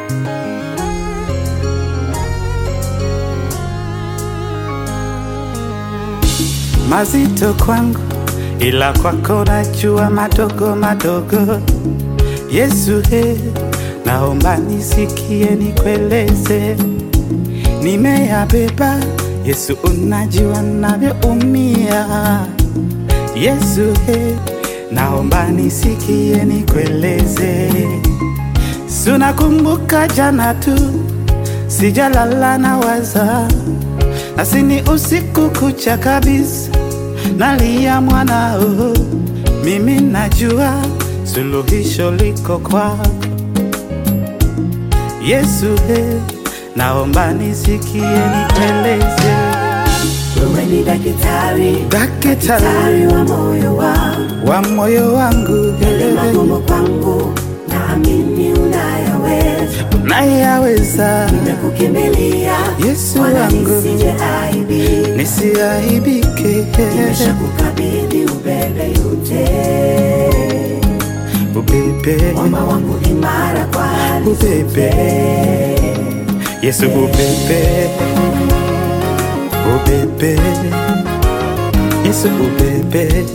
mazito kwangu, ila kwako najua madogo madogo. Yesu he, naomba nisikie, nikueleze, nimeyabeba. Yesu, unajua navyoumia. Yesu he, naomba nisikie, nikueleze, sunakumbuka jana tu, sijalala na waza nasini usiku kucha kabisa, nalia mwanao, mimi najua suluhisho liko kwako Yesu he, naomba nisikie, nikueleze Wewe ni daktari, daktari daktari wa moyo wangu, wa moyo wangu, yale magumu kwangu, naamini unayaweza. unayaweza Nimekukimbilia Yesu Bwana, wangu, nisije aibika. nisiaibike, Nimeshakukabidhi ubebe yote, ubebe mwamba wangu imara kwa hali ubebe Yesu ubebe ubebe Yesu ubebe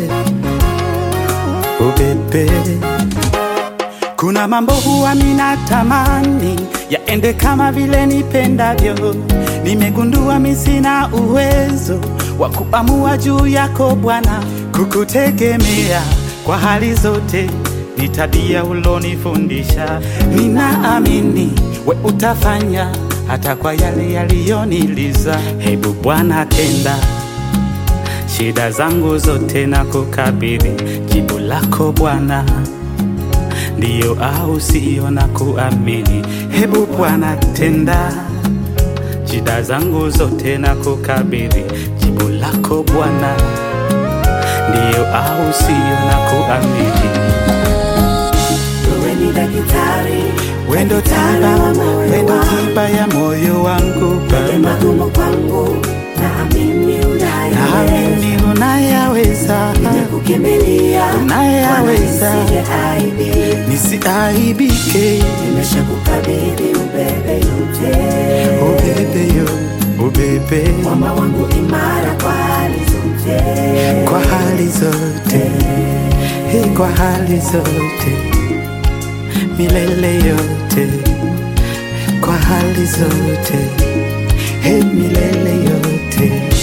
ubebe kuna mambo huwa minatamani yaende kama vile nipendavyo. Nimegundua mi sina uwezo wa kuamua juu yako Bwana, kukutegemea kwa hali zote ni tabia ulonifundisha. Ninaamini we utafanya hata kwa yale yaliyoniliza. Hebu Bwana tenda shida zangu zote na kukabidhi jibu lako Bwana ndiyo au sio na kuamini. Hebu Bwana tenda shida zangu zote na kukabidhi jibu lako Bwana, ndiyo au sio na kuamini. Wewe ni daktari, Wendo daktari tiba, wa moyo wendo wangu. tiba ya moyo wangu Yale Baba, magumu kwangu, naamini unayaweza. naamini unayaweza, Nimekukimbilia Bwana, unayaweza, nisije aibika. nisiaibike. Nimeshakukabidhi ubebe yote, Ubebe yo, ubebe mwamba wangu imara kwa hali zote. kwa hali zote, hii kwa hali zote, milele yote, kwa hali zote, hii milele yote.